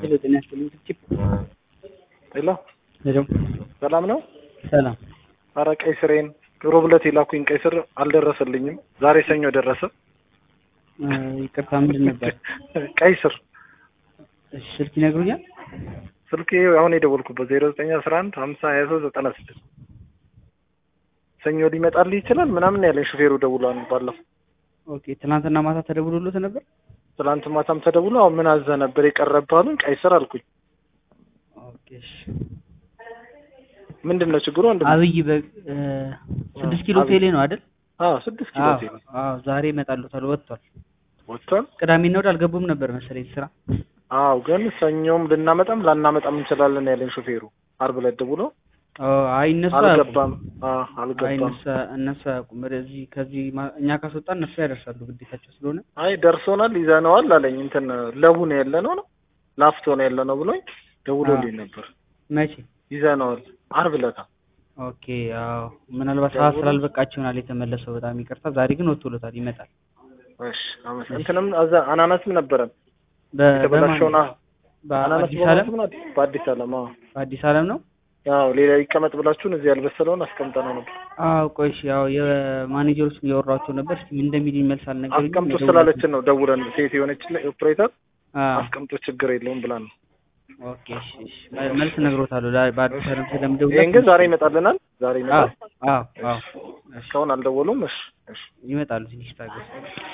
ሄሎ ጤና ይስጥልኝ ቺፕ ሄሎ ሄሎ ሰላም ነው? ሰላም አረ ቀይ ስሬን ሮብ ዕለት የላኩኝ ቀይ ስር አልደረሰልኝም። ዛሬ ሰኞ ደረሰ። እ ይቅርታ ምንድን ነበር? ቀይ ስር እሺ ስልክ ይነግሩኛል? ስልክ አሁን የደወልኩበት ዜሮ ዘጠኝ አስራ አንድ ሀምሳ ሀያ ሶስት ዘጠና ስድስት ሰኞ ሊመጣልህ ይችላል ምናምን ያለኝ ሹፌሩ ደውሏል ባለፈው። ኦኬ ትናንትና ማታ ተደውሎልዎት ነበር? ትላንት ማታም ተደውሎ አሁን ምን አዘህ ነበር የቀረብህ አሉኝ። ቀይ ስር አልኩኝ። ኦኬ እሺ ምንድን ነው ችግሩ? ወንድም አብይ በ እ ስድስት ኪሎ አብይ። ቴሌ ነው አይደል? አዎ ስድስት ኪሎ አዎ ቴሌ አዎ ዛሬ ይመጣልዎታል ወጥቷል። ወጥቷል። ቅዳሜና እሑድ አልገቡም ነበር መሰለኝ ስራ። አዎ ግን ሰኞም ልናመጣም ላናመጣም እንችላለን ያለኝ ሹፌሩ አርብ ዕለት ደውሎ ኦ አይ እነሱ አያውቁም። አልገባም። አዎ አይ አልገባም። እነሱ እነሱ አያውቁም። ወደዚህ ከዚህ ማ- እኛ ካስወጣ እነሱ ያደርሳሉ ግዴታቸው ስለሆነ አይ ደርሶናል ይዘነዋል አለኝ። እንትን ለቡ ነው ያለ ነው ነው ላፍቶ ነው ያለ ነው ብሎኝ ደውሎልኝ ነበር። መቼ? ይዘነዋል አርብ ዕለት ኦኬ አዎ ምናልባት ሰዓት ስላልበቃቸው ይሆናል የተመለሰው። በጣም ይቅርታ። ዛሬ ግን ወጥቶሎታል፣ ይመጣል። እሺ አመስ እንትንም አዛ አናናስም ነበረን በ- የተበላሸውን በማን? አናናስ በአዲስ ዓለም በማለት ነው በአዲስ ዓለም አዎ በአዲስ ዓለም ነው። ያው ሌላ ይቀመጥ ብላችሁን እዚህ ያልበሰለውን አስቀምጠነው ነበር። አዎ ቆይ እሺ፣ ያው የማኔጀሮችን እያወራቸው ነበር። እስኪ ምን እንደሚል ይመልስ አልነገረኝም። አስቀምጡ ደውሎ- ስላለችን ነው ደውለን ሴት የሆነች ኦፕሬተር አዎ አስቀምጡ ችግር የለውም ብላ ነው። ኦኬ እሺ፣ እሺ መ- መልስ ነግሮታለሁ። ዛ- በአዲስ ዓለም ስለምደውል ይሄን ግን ዛሬ ይመጣልናል። ዛሬ አዎ ይመጣል። አዎ አዎ እሺ እስካሁን አልደወሉም። እሺ እሺ ይመጣሉ። ትንሽ ታገስ።